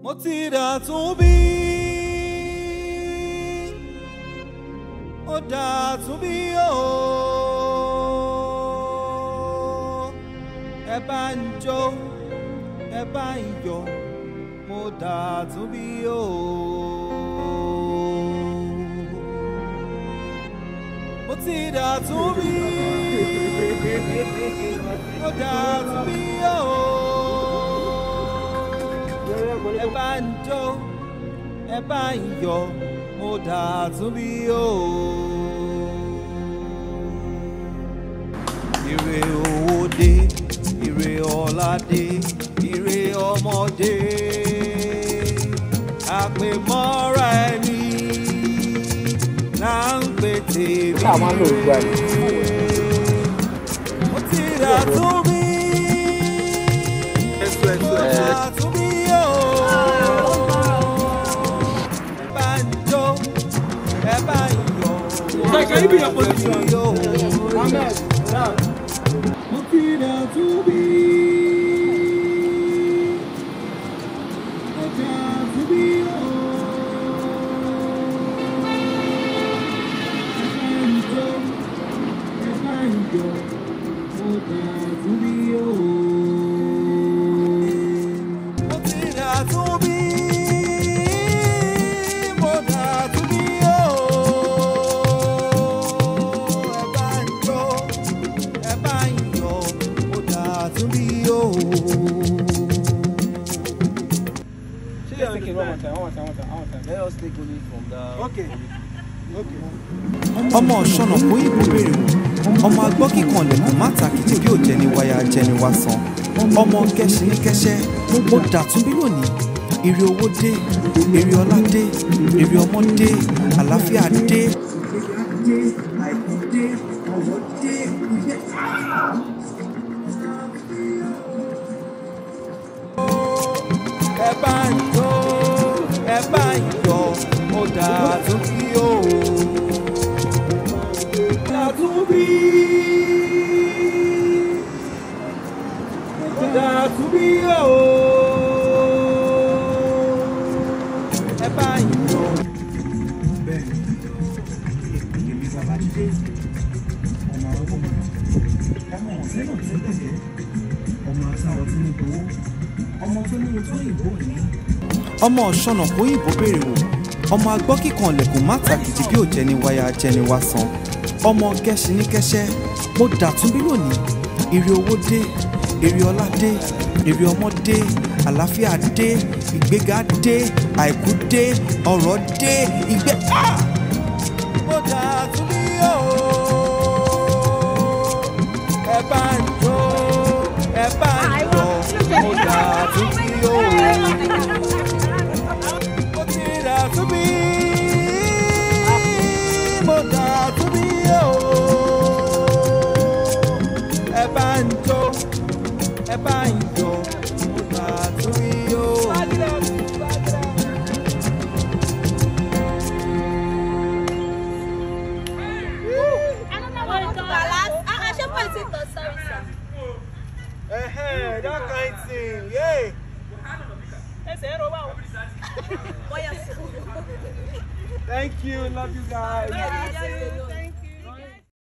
mo ti dà tún bí ó dà tún bí o ẹ bá ń jó ẹ bá ń yọ̀ mo dà tún bí o. mo ti dà tún bí ó dà tún bí o ẹ bá ń jó ẹ bá ń yọ̀ mo dà tún bí o. ire owó dé ire ọlá dé ire ọmọdé àpèmọ́ra ẹni là ń pè tèmi. Ṣé àwọn lò gbà ní? mo ti dà tún bí Ẹ̀sùn mo ẹ̀sùn dà ẹ̀. tún bí o. ẹ bá ń jó ẹ bá ń yọ̀ mo Sir, can you be in dà your tún position? bí o. Ahmed, now. mo ti dà tún bí. mo dà tún bí o. Say your name one more time, one more time, one more time, one more time. Let us take only from the. Okay. Okay. ọmọ ọ̀ṣọ́nà kó ìbò béèrè wò ọmọ agbọ́ kíkan lẹ̀kùn má tàkìtì bí ò jẹ́ ní wáyà jẹ́ ní wá san ọmọ kẹ́sì ní kẹ́sẹ́ ó dàtún bí lónìí ire owó dé ire ọlá dé ire ọmọ dé àlàáfíà dé. ẹ bá ń jó ẹ bá ń yọ̀ ó dàtún bí o. dàtún bí. ó dàtún bí o. ẹ bá ń yọ̀. ọmọ ọ̀ṣọ́nà kó yìnbó béèrè wò ọmọ agbọ́ kíkan lẹ̀kùn má tàkìtì bí ò jẹ́ ní wáyà jẹ́ ní wá san ọmọ kẹ́sì ní kẹ́sẹ́ mo dàtún bí lónìí ire owó dé ire ọlá dé ire ọmọ dé àlàáfíà dé ìgbéga dé àìkú dé ọrọ̀ dé ìgbé. Ah! mo dàtún bí o ẹ bá ń jó ẹ bá ń yọ̀ mo dàtún bí o mo ti dà tún bí mo dà tún bí o ẹ bá ń jó ẹ bá ń yọ̀ mo dà tún bí o. Hey, that kind thing, yeah. Thank you, love you guys.